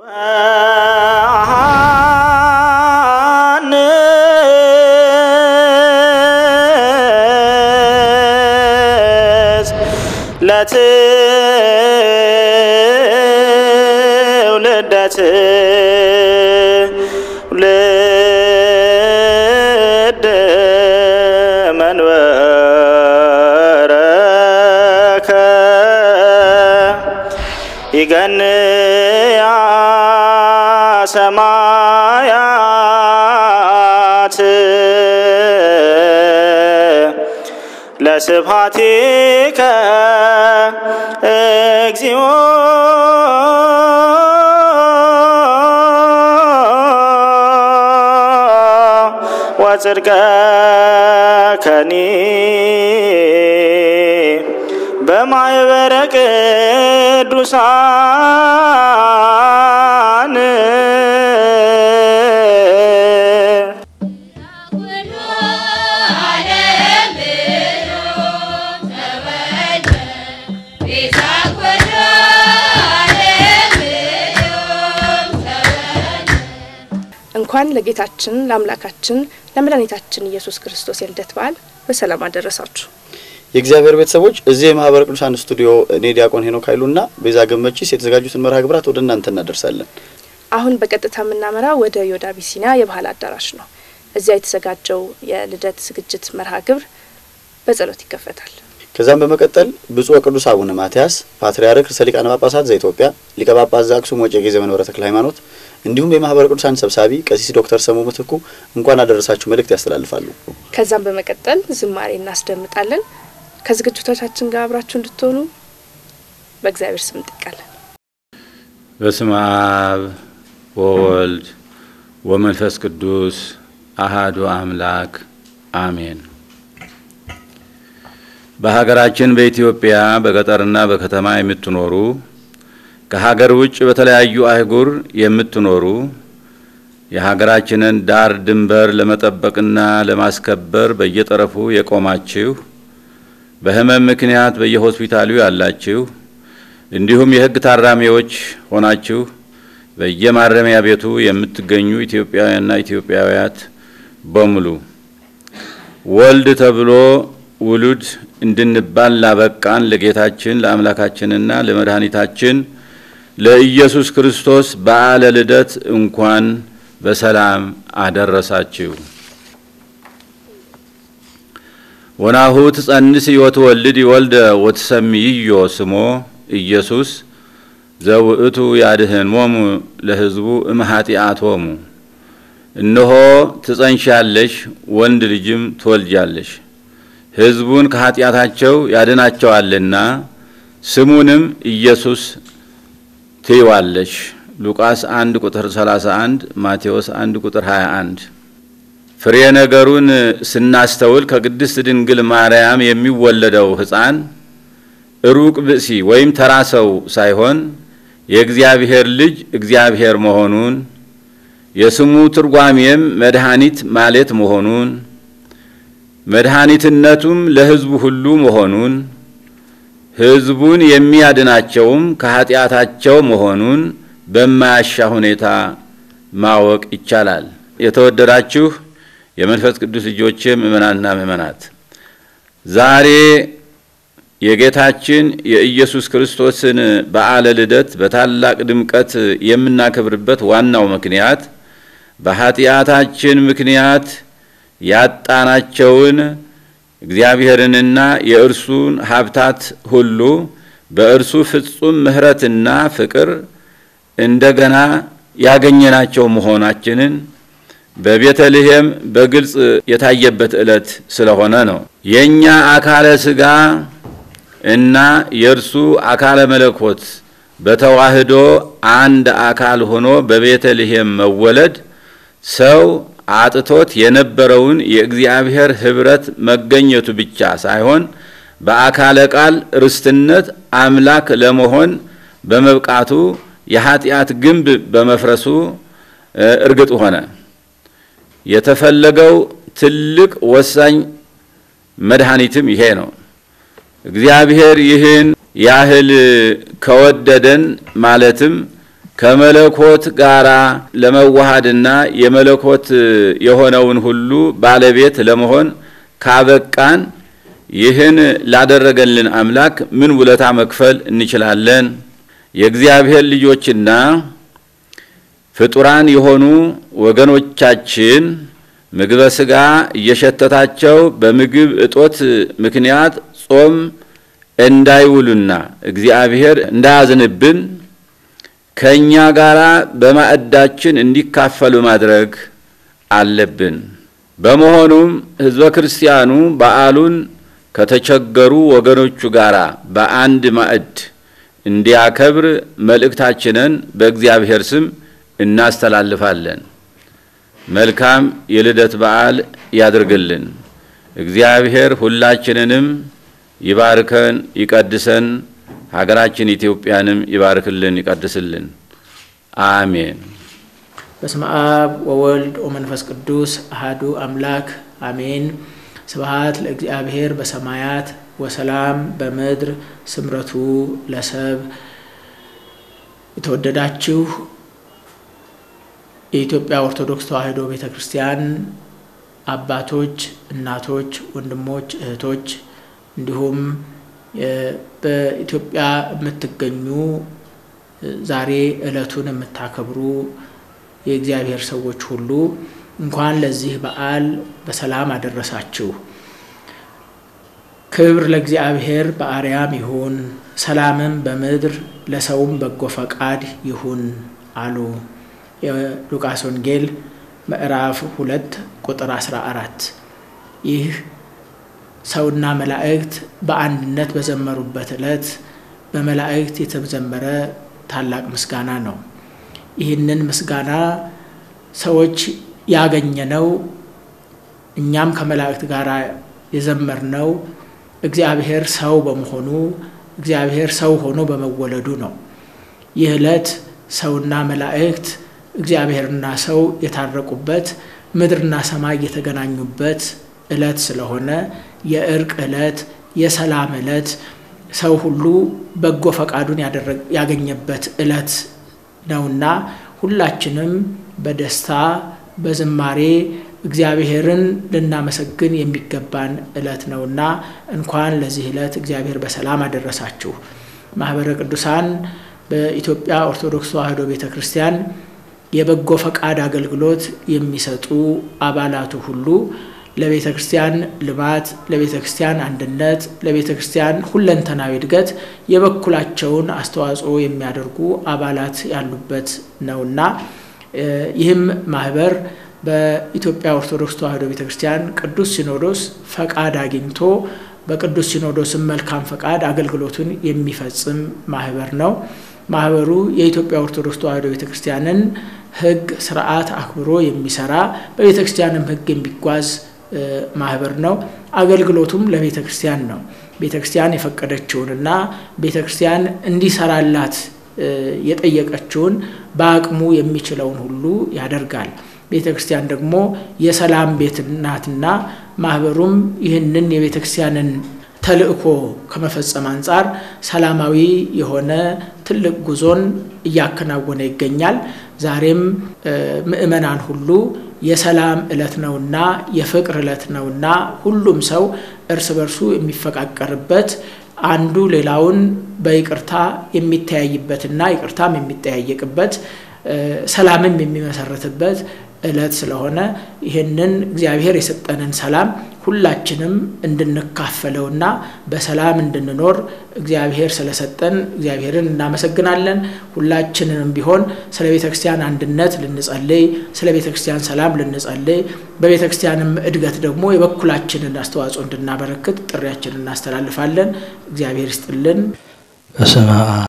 ለትውልደት ውልድ መንበረከ ይገንያ ሰማያት ለስብሐቲከ እግዚኦ ወጽድቀከኒ በማኅበረ ቅዱሳን እንኳን ለጌታችን ለአምላካችን ለመድኃኒታችን ኢየሱስ ክርስቶስ የልደት በዓል በሰላም አደረሳችሁ። የእግዚአብሔር ቤተሰቦች እዚህ የማህበረ ቅዱሳን ስቱዲዮ እኔ ዲያቆን ሄኖክ ኃይሉና ቤዛ ገመቺስ የተዘጋጁትን መርሃ ግብራት ወደ እናንተ እናደርሳለን። አሁን በቀጥታ የምናመራው ወደ ዮዳ አቢሲኒያ የባህል አዳራሽ ነው። እዚያ የተዘጋጀው የልደት ዝግጅት መርሃ ግብር በጸሎት ይከፈታል። ከዛም በመቀጠል ብፁዕ ቅዱስ አቡነ ማትያስ ፓትርያርክ ርዕሰ ሊቃነ ጳጳሳት ዘኢትዮጵያ ሊቀ ጳጳስ ዘአክሱም ወዕጨጌ ዘመንበረ ተክለ ሃይማኖት እንዲሁም የማህበረ ቅዱሳን ሰብሳቢ ቀሲስ ዶክተር ሰሙ ምትኩ እንኳን አደረሳችሁ መልእክት ያስተላልፋሉ። ከዛም በመቀጠል ዝማሬ እናስደምጣለን። ከዝግጅቶቻችን ጋር አብራችሁ እንድትሆኑ በእግዚአብሔር ስም እንጠይቃለን። በስመ አብ ወወልድ ወመንፈስ ቅዱስ አሃዱ አምላክ አሜን። በሀገራችን በኢትዮጵያ በገጠርና በከተማ የምትኖሩ ከሀገር ውጭ በተለያዩ አህጉር የምትኖሩ የሀገራችንን ዳር ድንበር ለመጠበቅና ለማስከበር በየጠረፉ የቆማችሁ በሕመም ምክንያት በየሆስፒታሉ ያላችሁ እንዲሁም የሕግ ታራሚዎች ሆናችሁ በየማረሚያ ቤቱ የምትገኙ ኢትዮጵያውያንና ኢትዮጵያውያት በሙሉ ወልድ ተብሎ ውሉድ እንድንባል ላበቃን ለጌታችን ለአምላካችንና ለመድኃኒታችን ለኢየሱስ ክርስቶስ በዓለ ልደት እንኳን በሰላም አደረሳችሁ። ወናሁ ትጸንስ ወትወልድ ወልደ ወትሰምይዮ ስሞ ኢየሱስ ዘውእቱ ያድኅኖሙ ለሕዝቡ እምኃጢአቶሙ። እነሆ ትጸንሻለሽ፣ ወንድ ልጅም ትወልጃለሽ፣ ሕዝቡን ከኃጢአታቸው ያድናቸዋልና ስሙንም ኢየሱስ ትይዋለሽ። ሉቃስ 1 ቁጥር 31 ማቴዎስ 1 ቁጥር 21። ፍሬ ነገሩን ስናስተውል ከቅድስት ድንግል ማርያም የሚወለደው ሕፃን ሩቅ ብእሲ ወይም ተራ ሰው ሳይሆን የእግዚአብሔር ልጅ እግዚአብሔር መሆኑን የስሙ ትርጓሜም መድኃኒት ማለት መሆኑን መድኃኒትነቱም ለሕዝቡ ሁሉ መሆኑን ሕዝቡን የሚያድናቸውም ከኃጢአታቸው መሆኑን በማያሻ ሁኔታ ማወቅ ይቻላል። የተወደዳችሁ የመንፈስ ቅዱስ ልጆቼ ምእመናንና ምእመናት ዛሬ የጌታችን የኢየሱስ ክርስቶስን በዓለ ልደት በታላቅ ድምቀት የምናከብርበት ዋናው ምክንያት በኃጢአታችን ምክንያት ያጣናቸውን እግዚአብሔርንና የእርሱን ሀብታት ሁሉ በእርሱ ፍጹም ምሕረትና ፍቅር እንደገና ያገኘናቸው መሆናችንን በቤተልሔም በግልጽ የታየበት ዕለት ስለሆነ ነው። የእኛ አካለ ሥጋ እና የእርሱ አካለ መለኮት በተዋህዶ አንድ አካል ሆኖ በቤተልሔም መወለድ ሰው አጥቶት የነበረውን የእግዚአብሔር ኅብረት መገኘቱ ብቻ ሳይሆን በአካለ ቃል ርስትነት አምላክ ለመሆን በመብቃቱ የኃጢአት ግንብ በመፍረሱ እርግጥ ሆነ። የተፈለገው ትልቅ ወሳኝ መድኃኒትም ይሄ ነው። እግዚአብሔር ይህን ያህል ከወደደን ማለትም ከመለኮት ጋራ ለመዋሃድና የመለኮት የሆነውን ሁሉ ባለቤት ለመሆን ካበቃን ይህን ላደረገልን አምላክ ምን ውለታ መክፈል እንችላለን? የእግዚአብሔር ልጆችና ፍጡራን የሆኑ ወገኖቻችን ምግበ ሥጋ እየሸተታቸው በምግብ እጦት ምክንያት ጾም እንዳይውሉና እግዚአብሔር እንዳያዝንብን ከእኛ ጋር በማዕዳችን እንዲካፈሉ ማድረግ አለብን። በመሆኑም ሕዝበ ክርስቲያኑ በዓሉን ከተቸገሩ ወገኖቹ ጋር በአንድ ማዕድ እንዲያከብር መልእክታችንን በእግዚአብሔር ስም እናስተላልፋለን። መልካም የልደት በዓል ያድርግልን። እግዚአብሔር ሁላችንንም ይባርከን፣ ይቀድሰን። ሀገራችን ኢትዮጵያንም ይባርክልን፣ ይቀድስልን። አሜን። በስመ አብ ወወልድ ወመንፈስ ቅዱስ አሃዱ አምላክ አሜን። ስብሃት ለእግዚአብሔር በሰማያት ወሰላም በምድር ስምረቱ ለሰብ። የተወደዳችሁ የኢትዮጵያ ኦርቶዶክስ ተዋሕዶ ቤተ ክርስቲያን አባቶች፣ እናቶች፣ ወንድሞች፣ እህቶች እንዲሁም በኢትዮጵያ የምትገኙ ዛሬ ዕለቱን የምታከብሩ የእግዚአብሔር ሰዎች ሁሉ እንኳን ለዚህ በዓል በሰላም አደረሳችሁ። ክብር ለእግዚአብሔር በአርያም ይሁን፣ ሰላምም በምድር ለሰውም በጎ ፈቃድ ይሁን አሉ። የሉቃስ ወንጌል ምዕራፍ ሁለት ቁጥር አስራ አራት ይህ ሰውና መላእክት በአንድነት በዘመሩበት ዕለት በመላእክት የተዘመረ ታላቅ ምስጋና ነው። ይህንን ምስጋና ሰዎች ያገኘነው እኛም ከመላእክት ጋር የዘመርነው እግዚአብሔር ሰው በመሆኑ እግዚአብሔር ሰው ሆኖ በመወለዱ ነው። ይህ ዕለት ሰውና መላእክት እግዚአብሔርና ሰው የታረቁበት ምድርና ሰማይ የተገናኙበት ዕለት ስለሆነ የእርቅ ዕለት፣ የሰላም ዕለት፣ ሰው ሁሉ በጎ ፈቃዱን ያገኘበት ዕለት ነውና ሁላችንም በደስታ በዝማሬ እግዚአብሔርን ልናመሰግን የሚገባን ዕለት ነውና እንኳን ለዚህ ዕለት እግዚአብሔር በሰላም አደረሳችሁ። ማህበረ ቅዱሳን በኢትዮጵያ ኦርቶዶክስ ተዋሕዶ ቤተ ክርስቲያን የበጎ ፈቃድ አገልግሎት የሚሰጡ አባላቱ ሁሉ ለቤተ ክርስቲያን ልማት፣ ለቤተ ክርስቲያን አንድነት፣ ለቤተ ክርስቲያን ሁለንተናዊ እድገት የበኩላቸውን አስተዋጽኦ የሚያደርጉ አባላት ያሉበት ነውና ይህም ማህበር በኢትዮጵያ ኦርቶዶክስ ተዋሕዶ ቤተ ክርስቲያን ቅዱስ ሲኖዶስ ፈቃድ አግኝቶ በቅዱስ ሲኖዶስም መልካም ፈቃድ አገልግሎቱን የሚፈጽም ማህበር ነው። ማህበሩ የኢትዮጵያ ኦርቶዶክስ ተዋሕዶ ቤተ ክርስቲያንን ሕግ ስርዓት አክብሮ የሚሰራ በቤተ ክርስቲያንም ሕግ የሚጓዝ ማህበር ነው። አገልግሎቱም ለቤተ ክርስቲያን ነው። ቤተ ክርስቲያን የፈቀደችውንና ቤተ ክርስቲያን እንዲሰራላት የጠየቀችውን በአቅሙ የሚችለውን ሁሉ ያደርጋል። ቤተ ክርስቲያን ደግሞ የሰላም ቤት ናትና ማህበሩም ይህንን የቤተ ክርስቲያንን ተልእኮ ከመፈጸም አንጻር ሰላማዊ የሆነ ትልቅ ጉዞን እያከናወነ ይገኛል። ዛሬም ምእመናን ሁሉ የሰላም ዕለት ነውና የፍቅር ዕለት ነውና ሁሉም ሰው እርስ በርሱ የሚፈቃቀርበት አንዱ ሌላውን በይቅርታ የሚተያይበትና ይቅርታም የሚጠያየቅበት ሰላምም የሚመሰረትበት ዕለት ስለሆነ ይህንን እግዚአብሔር የሰጠንን ሰላም ሁላችንም እንድንካፈለውና በሰላም እንድንኖር እግዚአብሔር ስለሰጠን እግዚአብሔርን እናመሰግናለን። ሁላችንንም ቢሆን ስለ ቤተ ክርስቲያን አንድነት ልንጸልይ፣ ስለ ቤተ ክርስቲያን ሰላም ልንጸልይ፣ በቤተ ክርስቲያንም እድገት ደግሞ የበኩላችንን አስተዋጽኦ እንድናበረክት ጥሪያችንን እናስተላልፋለን። እግዚአብሔር ይስጥልን። በስመ አብ